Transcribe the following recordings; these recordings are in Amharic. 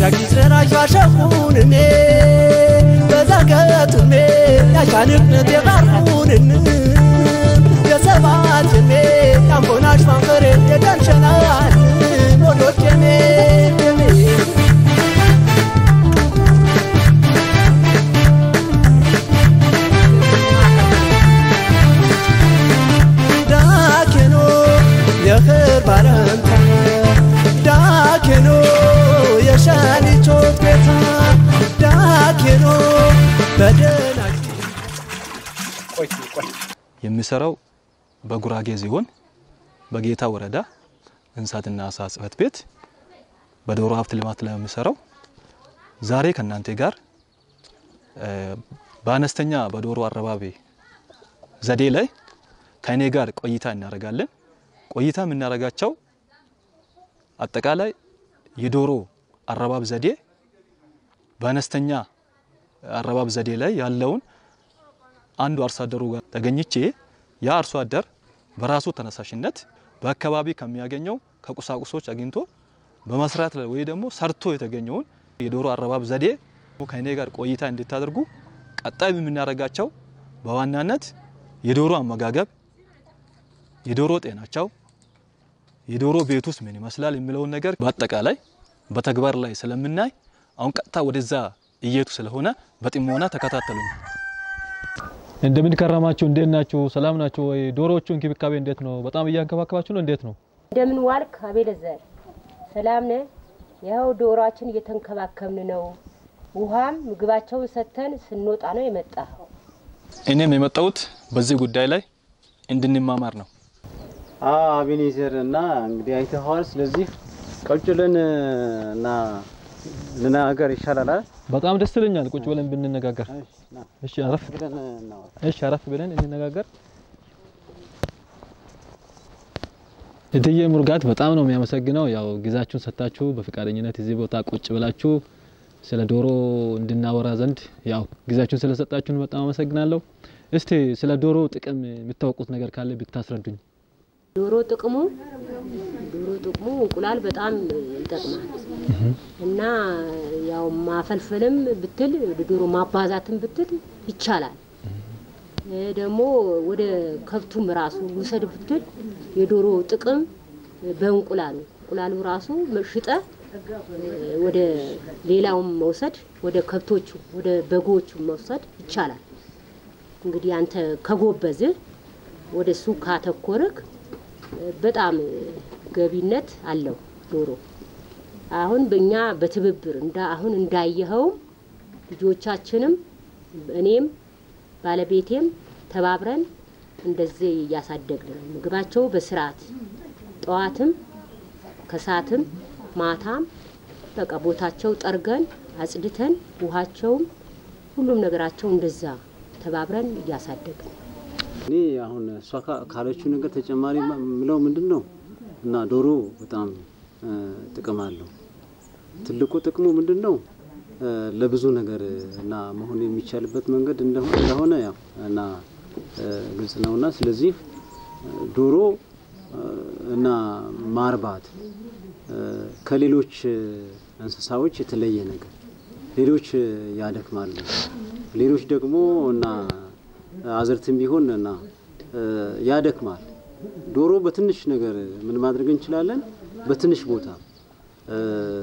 ያጊዝረና ሻሸኩንኔ በዛገቱሜ ያሻንቅነት የባርኩንን የሰባትሜ ያምቦናሽ ማንፈሬ የደንሸናን ሞዶቼሜ ዳኬኖ የኽር ባረንታ ዳኬኖ የሻኒቾት ቤታ ዳኬኖ በደናች የሚሰራው በጉራጌ ዞን በጌታ ወረዳ እንስሳትና አሳ ጽሕፈት ቤት በዶሮ ሀብት ልማት ላይ የሚሰራው ዛሬ ከእናንተ ጋር እ፣ በአነስተኛ በዶሮ አረባቢ ዘዴ ላይ ከእኔ ጋር ቆይታ እናደርጋለን። ቆይታ የምናደርጋቸው አጠቃላይ የዶሮ አረባብ ዘዴ በአነስተኛ አረባብ ዘዴ ላይ ያለውን አንዱ አርሶ አደሩ ጋር ተገኝቼ ያ አርሶ አደር በራሱ ተነሳሽነት በአካባቢ ከሚያገኘው ከቁሳቁሶች አግኝቶ በመስራት ላይ ወይ ደግሞ ሰርቶ የተገኘውን የዶሮ አረባብ ዘዴ ከእኔ ጋር ቆይታ እንድታደርጉ ቀጣይ የምናደርጋቸው በዋናነት የዶሮ አመጋገብ፣ የዶሮ ጤናቸው፣ የዶሮ ቤት ውስጥ ምን ይመስላል የሚለውን ነገር በአጠቃላይ በተግባር ላይ ስለምናይ አሁን ቀጥታ ወደዛ እየቱ ስለሆነ በጥሞና ተከታተሉኝ። እንደምን ከረማችሁ? እንዴት ናችሁ? ሰላም ናችሁ ወይ? ዶሮዎቹ እንክብካቤ እንዴት ነው? በጣም እያንከባከባችሁ ነው? እንዴት ነው? እንደምን ዋልክ አቤለዘር? ሰላም ነህ? ይኸው ዶሮአችን እየተንከባከብን ነው። ውሃም ምግባቸውን ሰጥተን ስንወጣ ነው የመጣ። እኔም የመጣሁት በዚህ ጉዳይ ላይ እንድንማማር ነው። አቤኔዘር እና እንግዲህ አይተኸዋል። ስለዚህ ቁጭ ብለን እና ልናገር ይሻላል አይደል? በጣም ደስ ይለኛል ቁጭ ብለን ብንነጋገር። እሺ፣ ና እሺ አረፍ ብለን እናወራ። እሺ አረፍ ብለን እንነጋገር። እትዬ ሙርጋት በጣም ነው የሚያመሰግነው። ያው ጊዜያችሁን ሰጥታችሁ በፈቃደኝነት እዚህ ቦታ ቁጭ ብላችሁ ስለ ዶሮ እንድናወራ ዘንድ ያው ጊዜያችሁን ስለሰጣችሁን በጣም አመሰግናለሁ። እስቲ ስለ ዶሮ ጥቅም የምታውቁት ነገር ካለ ብታስረዱኝ። ዶሮ ጥቅሙ ዶሮ ጥቅሙ እንቁላል በጣም ይጠቅማል እና ያው ማፈልፈልም ብትል ዶሮ ማባዛትም ብትል ይቻላል። እ ደግሞ ወደ ከብቱም ራሱ ውሰድ ብትል የዶሮ ጥቅም በእንቁላሉ እንቁላሉ ራሱ ሽጠ ወደ ሌላውም መውሰድ ወደ ከብቶቹ ወደ በጎቹ መውሰድ ይቻላል። እንግዲህ አንተ ከጎበዝህ ወደ እሱ ካተኮርክ በጣም ገቢነት አለው ዶሮ። አሁን በእኛ በትብብር እንዳ አሁን እንዳየኸውም ልጆቻችንም እኔም ባለቤቴም ተባብረን እንደዚህ እያሳደግን ነው። ምግባቸው በስርዓት ጠዋትም ከሰዓትም ማታም በቃ ቦታቸው ጠርገን አጽድተን ውሃቸውም ሁሉም ነገራቸው እንደዛ ተባብረን እያሳደግን ነው። እኔ አሁን እሷ ካ- ካለችው ነገር ተጨማሪ የምለው ምንድን ነው እና ዶሮ በጣም እ፣ ጥቅም አለው። ትልቁ ጥቅሙ ምንድን ነው እ፣ ለብዙ ነገር እና መሆን የሚቻልበት መንገድ እንደሆ- እንደሆነ ያው እና እ፣ ግልጽ ነውና ስለዚህ እ፣ ዶሮ እ፣ እና ማርባት እ፣ ከሌሎች እ፣ እንስሳዎች የተለየ ነገር ሌሎች እ፣ ያደክማሉ፣ ሌሎች ደግሞ እና አዝርትም ቢሆን እና እ፣ ያደክማል። ዶሮ በትንሽ ነገር ምን ማድረግ እንችላለን? በትንሽ ቦታ እ፣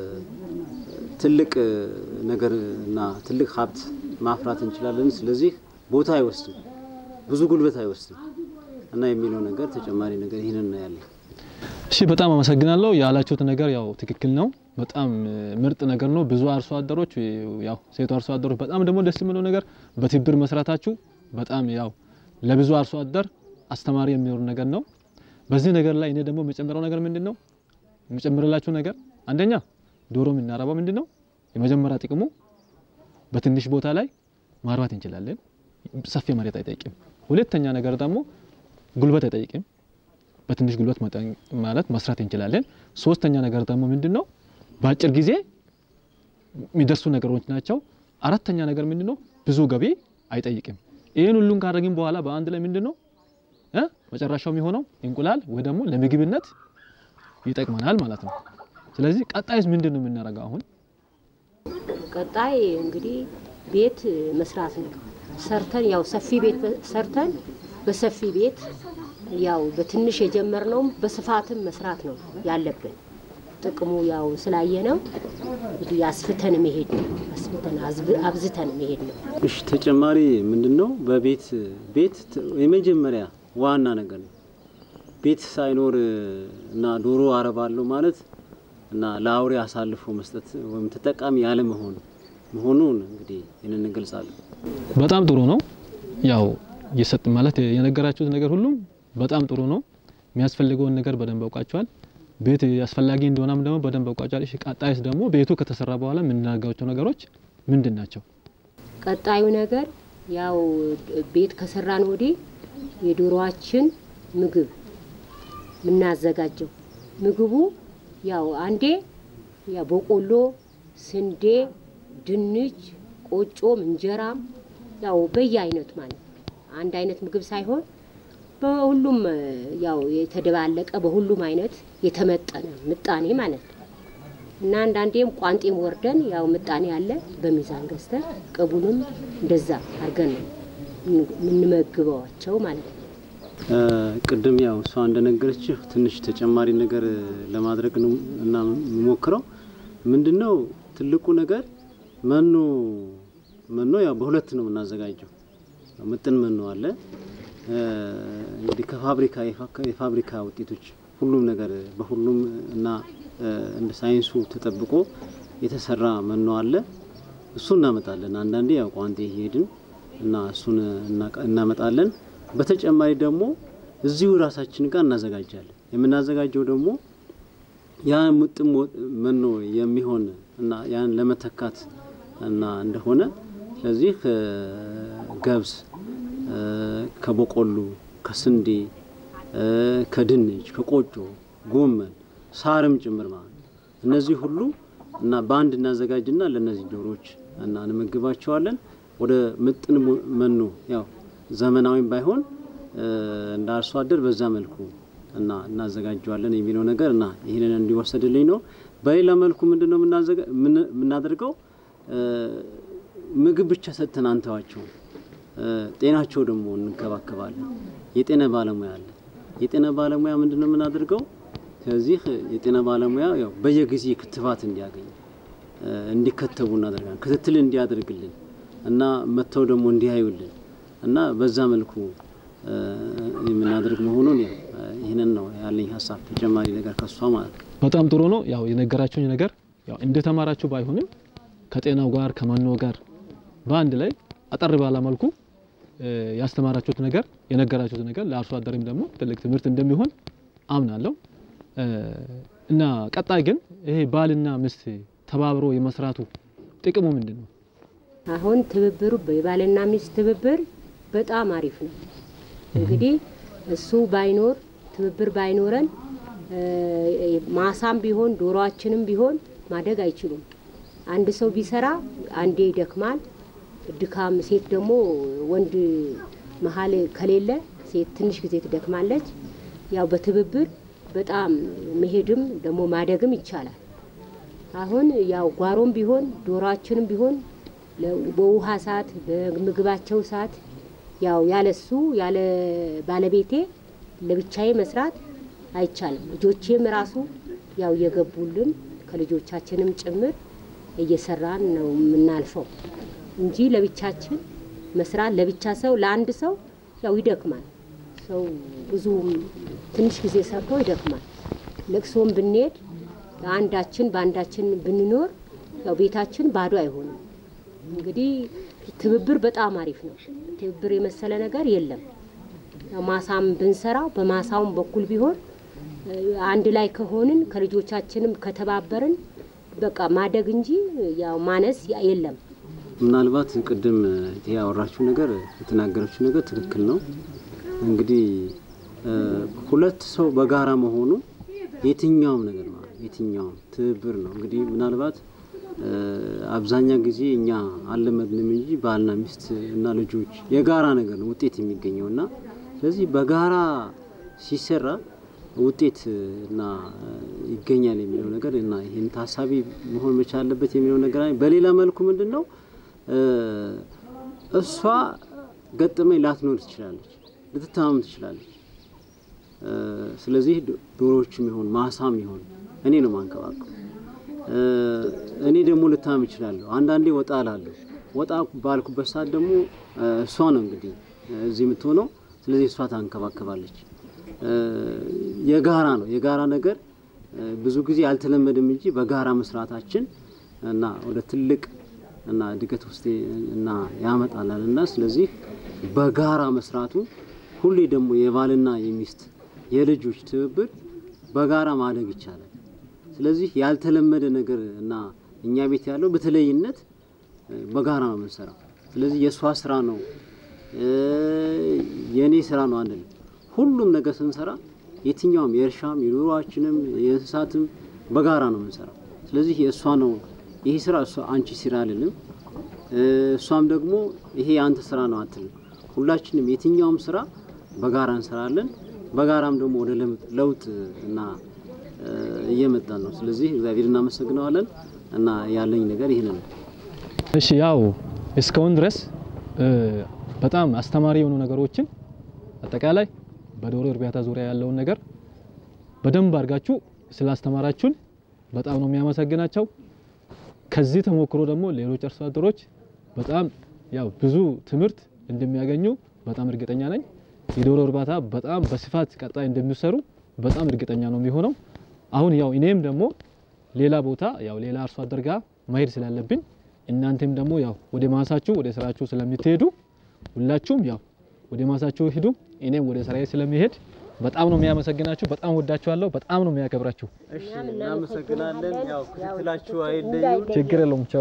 ትልቅ እ፣ ነገር እና ትልቅ ሀብት ማፍራት እንችላለን። ስለዚህ ቦታ አይወስድም፣ ብዙ ጉልበት አይወስድም እና የሚለው ነገር ተጨማሪ ነገር ይህንን ነው ያለ። እሺ በጣም አመሰግናለሁ። ያላችሁት ነገር ያው ትክክል ነው። በጣም እ፣ ምርጥ ነገር ነው። ብዙ አርሶ አደሮች እ፣ ያው ሴቱ አርሶ አደሮች በጣም ደግሞ ደስ የሚለው ነገር በትብብር መስራታችሁ በጣም ያው ለብዙ አርሶ አደር አስተማሪ የሚሆን ነገር ነው። በዚህ ነገር ላይ እኔ ደግሞ የምጨምረው ነገር ምንድን ነው የምጨምርላችሁ ነገር አንደኛ ዶሮ የምናረባው ምንድን ነው የመጀመሪያ ጥቅሙ በትንሽ ቦታ ላይ ማርባት እንችላለን። ሰፊ መሬት አይጠይቅም። ሁለተኛ ነገር ደግሞ ጉልበት አይጠይቅም። በትንሽ ጉልበት መጠን ማለት መስራት እንችላለን። ሶስተኛ ነገር ደግሞ ምንድን ነው በአጭር ጊዜ የሚደርሱ ነገሮች ናቸው። አራተኛ ነገር ምንድን ነው ብዙ ገቢ አይጠይቅም። ይህን ሁሉን ካደረግን በኋላ በአንድ ላይ ምንድን ነው እ መጨረሻው የሚሆነው እንቁላል ወይ ደግሞ ለምግብነት ይጠቅመናል ማለት ነው። ስለዚህ ቀጣይስ ምንድን ነው የምናደርገው? አሁን ቀጣይ እንግዲህ ቤት መስራት ነው። ሰርተን ያው ሰፊ ቤት ሰርተን በሰፊ ቤት ያው በትንሽ የጀመርነውም በስፋትም መስራት ነው ያለብን። ጥቅሙ ያው ስላየ ነው እንግዲህ አስፍተን መሄድ ነው። አስፍተን አዝብ- አብዝተን መሄድ ነው። እሺ ተጨማሪ ምንድን ነው? በቤት ቤት ት- የመጀመሪያ ዋና ነገር ነው። ቤት ሳይኖር እና ዶሮ አረባለሁ ማለት እና ለአውሬ አሳልፎ መስጠት ወይም ተጠቃሚ ያለመሆን መሆኑን እንግዲህ ይህንን እንገልጻለን። በጣም ጥሩ ነው። ያው የሰጥ ማለት የነገራችሁት ነገር ሁሉም በጣም ጥሩ ነው። የሚያስፈልገውን ነገር በደንብ አውቃቸዋል። ቤት አስፈላጊ እንደሆነም ደግሞ በደንብ አውቃቸዋል። እሺ ቀጣይስ ደግሞ ቤቱ ከተሰራ በኋላ የምናደርጋቸው ነገሮች ምንድን ናቸው? ቀጣዩ ነገር ያው ቤት ከሰራን ወዲህ የዶሮዋችን ምግብ የምናዘጋጀው ምግቡ ያው አንዴ ያው በቆሎ፣ ስንዴ፣ ድንች፣ ቆጮም እንጀራም ያው በየአይነቱ ማለት ነው። አንድ አይነት ምግብ ሳይሆን በሁሉም እ፣ ያው የተደባለቀ በሁሉም አይነት የተመጠነ ምጣኔ ማለት ነው። እና አንዳንዴም ቋንጤም ወርደን ያው ምጣኔ አለ በሚዛን ገዝተን ቅቡንም እንደዛ አድርገን ነው የምንመግበዋቸው ማለት ነው። እ፣ ቅድም ያው እሷ እንደነገረችህ ትንሽ ተጨማሪ ነገር ለማድረግ ነው እና የምሞክረው ምንድን ነው ትልቁ ነገር መኖ መኖ ያው በሁለት ነው የምናዘጋጀው። ምጥን መኖ አለ እ፣ እንግዲህ ከፋብሪካ የፋ- የፋብሪካ ውጤቶች ሁሉም ነገር በሁሉም እና እ፣ እንደ ሳይንሱ ተጠብቆ የተሰራ መኖ አለ። እሱ እናመጣለን። አንዳንዴ ያው ቋንጤ እየሄድን እና እሱን እናቀ- እናመጣለን። በተጨማሪ ደግሞ እዚሁ ራሳችን ጋር እናዘጋጃለን። የምናዘጋጀው ደግሞ ያን ምጥን ሞ- መኖ የሚሆን እና ያን ለመተካት እና እንደሆነ ስለዚህ ከገብስ እ፣ ከበቆሎ፣ ከስንዴ፣ እ፣ ከድንች፣ ከቆጮ፣ ጎመን፣ ሳርም ጭምር ማለት ነው። እነዚህ ሁሉ እና በአንድ እናዘጋጅና ለእነዚህ ዶሮዎች እና እንመግባቸዋለን። ወደ ምጥን ሞ- መኖ ያው ዘመናዊም ባይሆን እ፣ እንደ አርሶ አደር በዛ መልኩ እና እናዘጋጀዋለን የሚለው ነገር እና ይህንን እንዲወሰድልኝ ነው። በሌላ መልኩ ምንድን ነው የምናዘጋ- ምን- የምናደርገው እ፣ ምግብ ብቻ ሰጥተን አንተዋቸው። ጤናቸው ደግሞ እንከባከባለን። የጤና ባለሙያ አለ። የጤና ባለሙያ ምንድን ነው የምናደርገው? ስለዚህ የጤና ባለሙያ ያው በየጊዜ ክትባት እንዲያገኝ እ፣ እንዲከተቡ እናደርጋለን። ክትትል እንዲያደርግልን እና መጥተው ደግሞ እንዲያዩልን እና በዛ መልኩ እ፣ የምናደርግ መሆኑን ያው እ፣ ይህንን ነው ያለኝ ሀሳብ። ተጨማሪ ነገር ከሷ ማለት ነው። በጣም ጥሩ ነው። ያው የነገራችሁኝ ነገር ያው እንደተማራችሁ ባይሆንም ከጤናው ጋር ከመኖ ጋር በአንድ ላይ አጠር ባለ መልኩ እ፣ ያስተማራችሁት ነገር የነገራችሁት ነገር ለአርሶ አደርም ደግሞ ትልቅ ትምህርት እንደሚሆን አምናለሁ። እ፣ እና ቀጣይ ግን ይሄ ባልና ሚስት ተባብሮ የመስራቱ ጥቅሙ ምንድን ነው? አሁን ትብብሩ የባልና ሚስት ትብብር በጣም አሪፍ ነው። እንግዲህ እሱ ባይኖር ትብብር ባይኖረን እ፣ ማሳም ቢሆን ዶሮአችንም ቢሆን ማደግ አይችሉም። አንድ ሰው ቢሰራ አንዴ ይደክማል። ድካም ሴት ደግሞ ወንድ መሀል ከሌለ ሴት ትንሽ ጊዜ ትደክማለች። ያው በትብብር በጣም መሄድም ደግሞ ማደግም ይቻላል። አሁን ያው ጓሮም ቢሆን ዶሮአችንም ቢሆን ለ- በውሃ ሰዓት በምግባቸው ሰዓት ያው ያለሱ ያለ ባለቤቴ ለብቻዬ መስራት አይቻልም። ልጆቼም ራሱ ያው እየገቡልን ከልጆቻችንም ጭምር እየሰራን ነው የምናልፈው እንጂ ለብቻችን መስራት ለብቻ ሰው ለአንድ ሰው ያው ይደክማል። ሰው ብዙ ትንሽ ጊዜ ሰርቶ ይደክማል። ለቅሶም ብንሄድ አንዳችን በአንዳችን ብንኖር ያው ቤታችን ባዶ አይሆንም። እንግዲህ ትብብር በጣም አሪፍ ነው። ትብብር የመሰለ ነገር የለም። ያው ማሳም ብንሰራው በማሳውም በኩል ቢሆን እ፣ አንድ ላይ ከሆንን ከልጆቻችንም ከተባበርን በቃ ማደግ እንጂ ያው ማነስ የለም። ምናልባት ቅድም እህቴ ያወራችው ነገር የተናገረችው ነገር ትክክል ነው። እንግዲህ እ፣ ሁለት ሰው በጋራ መሆኑ የትኛውም ነገር ማለት የትኛውም ትብብር ነው። እንግዲህ ምናልባት እ፣ አብዛኛ ጊዜ እኛ አልለመድንም እንጂ ባልና ሚስት እና ልጆች የጋራ ነገር ነው ውጤት የሚገኘው እና ስለዚህ በጋራ ሲሰራ ውጤት እና ይገኛል የሚለው ነገር እና ይህን ታሳቢ መሆን መቻል አለበት የሚለው ነገር አለ። በሌላ መልኩ ምንድን ነው እሷ ገጠመኝ ላትኖር ትችላለች፣ ልትታመም ትችላለች። ስለዚህ ዶሮዎችም ይሆን ማሳም ይሆን እኔ ነው ማንከባከብ። እኔ ደግሞ ልታመም እችላለሁ። አንዳንዴ ወጣ እላለሁ። ወጣ ባልኩበት ሰዓት ደግሞ እሷ ነው እንግዲህ እዚህ የምትሆነው። ስለዚህ እሷ ታንከባከባለች። የጋራ ነው የጋራ ነገር ብዙ ጊዜ አልተለመደም እንጂ በጋራ መስራታችን እና ወደ ትልቅ እና እድገት ውስጥ እና ያመጣላል እና ስለዚህ በጋራ መስራቱ ሁሌ ደግሞ የባልና የሚስት የልጆች ትብብር በጋራ ማደግ ይቻላል። ስለዚህ ያልተለመደ ነገር እና እኛ ቤት ያለው በተለይነት በጋራ ነው የምንሰራው። ስለዚህ የእሷ ስራ ነው የእኔ ስራ ነው አንልም። ሁሉም ነገር ስንሰራ የትኛውም የእርሻም የኑሯችንም የእንስሳትም በጋራ ነው የምንሰራው። ስለዚህ የእሷ ነው ይሄ ስራ እሷ አንቺ ስራ አይደለም፣ እሷም ደግሞ ይሄ የአንተ ስራ ነው አትልም። ሁላችንም የትኛውም ስራ በጋራ እንሰራለን። በጋራም ደግሞ ወደ ለውጥ እና እየመጣን ነው። ስለዚህ እግዚአብሔር እናመሰግነዋለን እና ያለኝ ነገር ይህን ነው። እሺ ያው እስካሁን ድረስ በጣም አስተማሪ የሆኑ ነገሮችን አጠቃላይ በዶሮ እርባታ ዙሪያ ያለውን ነገር በደንብ አድርጋችሁ ስላስተማራችሁን በጣም ነው የሚያመሰግናቸው። ከዚህ ተሞክሮ ደግሞ ሌሎች አርሶ አደሮች በጣም ያው ብዙ ትምህርት እንደሚያገኙ በጣም እርግጠኛ ነኝ። የዶሮ እርባታ በጣም በስፋት ቀጣይ እንደሚሰሩ በጣም እርግጠኛ ነው የሚሆነው። አሁን ያው እኔም ደግሞ ሌላ ቦታ ያው ሌላ አርሶ አደር ጋር መሄድ ስላለብኝ እናንተም ደግሞ ያው ወደ ማሳችሁ ወደ ስራችሁ ስለምትሄዱ ሁላችሁም ያው ወደ ማሳችሁ ሂዱ። እኔም ወደ ስራዬ ስለሚሄድ በጣም ነው የሚያመሰግናችሁ። በጣም ወዳችኋለሁ። በጣም ነው የሚያከብራችሁ። እሺ እናመሰግናለን። ያው ክትትላችሁ አይለዩ። ችግር የለውም። ቻው።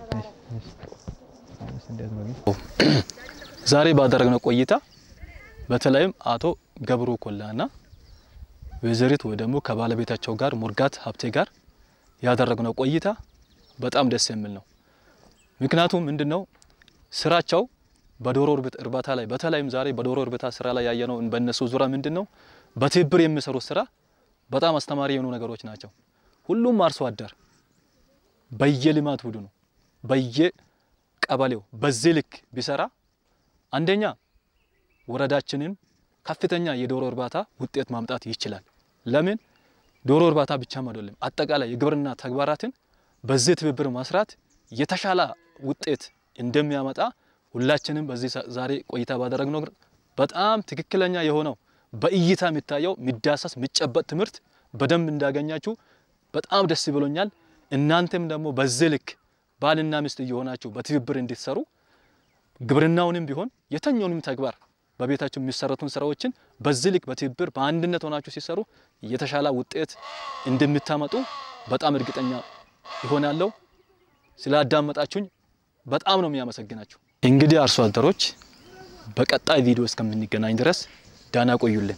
ዛሬ ባደረግነው ቆይታ በተለይም አቶ ገብሩ ኮላና ወይዘሪት ወይ ደግሞ ከባለቤታቸው ጋር ሙርጋት ሀብቴ ጋር ያደረግነው ቆይታ በጣም ደስ የሚል ነው። ምክንያቱም ምንድነው ስራቸው በዶሮ እርባታ ላይ በተለይም ዛሬ በዶሮ እርባታ ስራ ላይ ያየነው በእነሱ ዙሪያ ምንድነው በትብብር የሚሰሩት ስራ በጣም አስተማሪ የሆኑ ነገሮች ናቸው። ሁሉም አርሶ አደር በየልማት ቡድኑ በየቀበሌው በዚህ ልክ ቢሰራ አንደኛ ወረዳችንን ከፍተኛ የዶሮ እርባታ ውጤት ማምጣት ይችላል። ለምን ዶሮ እርባታ ብቻም አይደለም፣ አጠቃላይ የግብርና ተግባራትን በዚህ ትብብር መስራት የተሻለ ውጤት እንደሚያመጣ ሁላችንም በዚህ ዛሬ ቆይታ ባደረግነው በጣም ትክክለኛ የሆነው በእይታ የሚታየው የሚዳሰስ የሚጨበጥ ትምህርት በደንብ እንዳገኛችሁ በጣም ደስ ብሎኛል። እናንተም ደግሞ በዚህ ልክ ባልና ሚስት እየሆናችሁ በትብብር እንድትሰሩ ግብርናውንም ቢሆን የተኛውንም ተግባር በቤታችሁ የሚሰሩትን ስራዎችን በዚህ ልክ በትብብር በአንድነት ሆናችሁ ሲሰሩ የተሻለ ውጤት እንደምታመጡ በጣም እርግጠኛ ይሆናለሁ። ስላዳመጣችሁኝ በጣም ነው የሚያመሰግናችሁ። እንግዲህ አርሶ አደሮች በቀጣይ ቪዲዮ እስከምንገናኝ ድረስ ዳና ቆዩልን።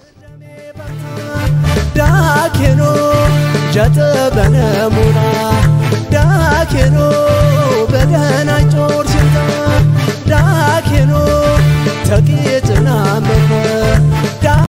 ዳኬኖ ጀጥ በነሙና